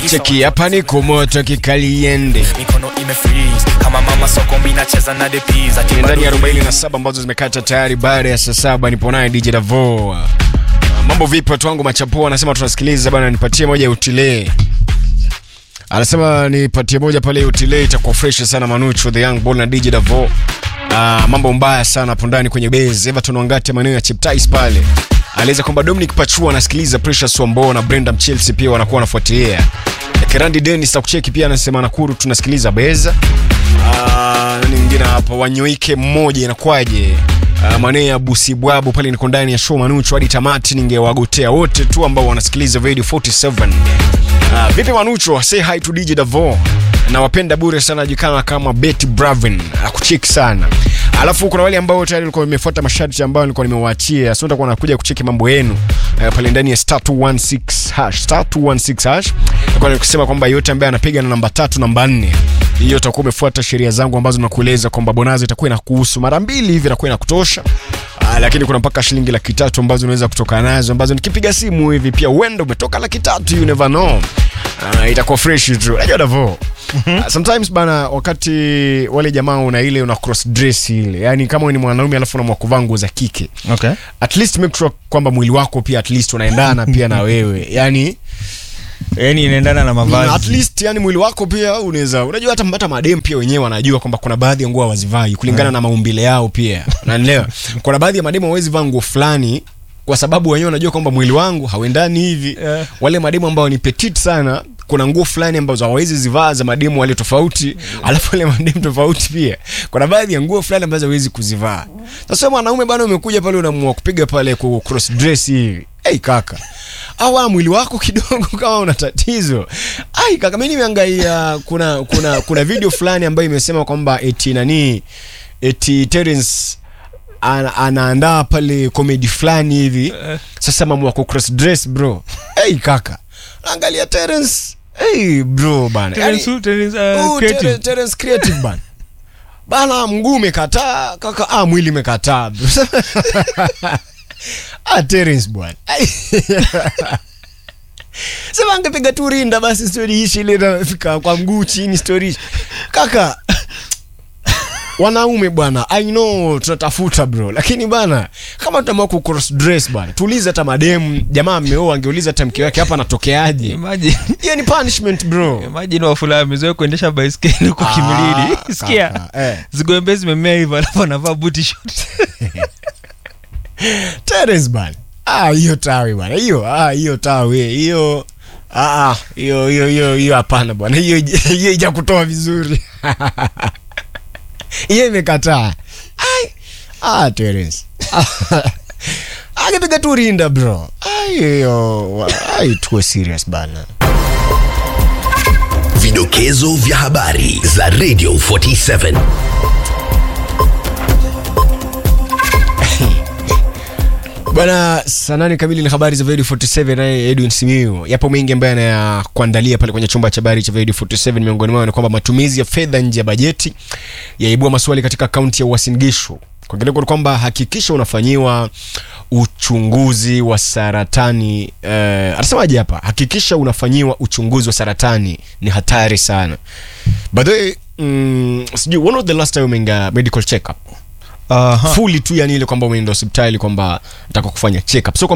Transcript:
cheki hapa ni kumoto kikaliende mikono imefreeze kama mama sokombi nacheza na the peas ati Ni ndani ya bado 47 ambazo zimekata tayari baada ya saa saba nipo naye DJ Davo. Uh, Mambo vipi watu wangu machapo anasema tunasikiliza bana nipatie moja ya utile. Anasema nipatie moja pale ya utile itakuwa fresh sana Manucho the young ball na DJ Davo. Uh, mambo mbaya sana hapo ndani kwenye base Everton wangate maeneo ya Cheptais pale. Alieleza kwamba Dominic Pachua anasikiliza Precious Wambo na Brenda Chelsea pia wanakuwa wanafuatilia. Kerandi Dennis takucheki pia anasema Nakuru tunasikiliza Beza. Ah, nani mwingine hapo wanyoike mmoja inakwaje uh, maneno ya busibwabu pale niko ndani ya show manucho hadi tamati ningewagotea wote tu ambao wanasikiliza radio 47 uh, vipi manucho say hi to dj davo nawapenda bure sana jikana kama betty bravin akucheki sana alafu kuna wale ambao tayari walikuwa wamefuata masharti ambayo nilikuwa nimewaachia so nitakuwa nakuja kucheki mambo yenu uh, pale ndani ya star 216 hash star 216 hash nilikuwa nikusema kwamba yote ambaye anapiga na namba tatu namba nne hiyo utakuwa umefuata sheria zangu ambazo nakueleza kwamba bonazi itakuwa inakuhusu mara mbili hivi itakuwa inakutosha Ah, lakini kuna mpaka shilingi laki tatu ambazo unaweza kutoka nazo ambazo nikipiga simu hivi pia uenda umetoka laki tatu you never know uh, itakuwa fresh tu unajua davo Uh, sometimes bana wakati wale jamaa una ile una cross dress ile yani kama wewe ni mwanaume alafu unamwa kuvaa nguo za kike okay. at least make sure kwamba mwili wako pia at least unaendana pia na wewe yani yani inaendana na at mavazi least yani mwili wako pia unaweza unajua hata hata madem pia wenyewe wanajua kwamba kuna baadhi ya nguo hawazivai kulingana na maumbile yao pia unanielewa kuna baadhi ya mademu hawezi vaa nguo fulani kwa sababu wenyewe wanajua kwamba mwili wangu hauendani hivi Yeah. wale mademu ambao ni petit sana kuna nguo fulani ambazo hawawezi zivaa za mademu wale tofauti alafu wale mademu tofauti pia kuna baadhi ya nguo fulani ambazo hawezi kuzivaa sasa mwanaume bana umekuja pale unaamua kupiga pale ku cross dress hivi hey kaka awa mwili wako kidogo kama una tatizo ai kaka mimi nimeangalia kuna kuna kuna video fulani ambayo imesema kwamba eti nani eti Terence ana, anaandaa pale comedy fulani hivi sasa mambo ya cross dress bro hey kaka angalia Terence hey bro bana Terence who? Terence, uh, Oh, creative. Terence- Terence creative bana bana mguu umekataa kaka ah mwili umekataa bro. ah Terence bwana Ai. sema angepiga tu rinda basi stori ishi ile nafika kwa mguu chini stori ishi kaka wanaume bwana i know tunatafuta bro lakini bana kama tutaamua ku cross dress bana tuulize hata mademu jamaa ameoa angeuliza hata mke wake hapa anatokeaje Imagine- hiyo ni punishment bro imagine wafula amezoea kuendesha baiskeli kwa Ah, kimilili sikia kaka, eh. zigombe zimemea hivyo alafu anavaa buti short Terence bana. Ah, hiyo tawi bana. Hiyo ah, hiyo tawi hiyo ah, ah, hiyo hiyo hiyo hiyo hapana bwana. Hiyo hiyo haijakutoa vizuri. Hiyo imekataa. Ai. Ah, Terence. Angepiga tu rinda bro. Ai hiyo ai tuwe serious bana. Vidokezo vya habari za Radio 47. Bwana saa nane kamili ni habari za Radio 47 naye Edwin Simiyu. Yapo mengi ambayo anakuandalia pale kwenye chumba cha habari cha Radio 47. Miongoni mwao ni kwamba matumizi ya fedha nje ya bajeti yaibua maswali katika kaunti ya Uasin Gishu. Kwa kidogo ni kwamba hakikisha unafanyiwa uchunguzi wa saratani eh, anasemaje hapa? Hakikisha unafanyiwa uchunguzi wa saratani, ni hatari sana. By the way, mm, sijui when was the last time umeenda medical check up? Aha. fully tu yani ile kwamba umeenda hospitali kwamba nataka kufanya check up so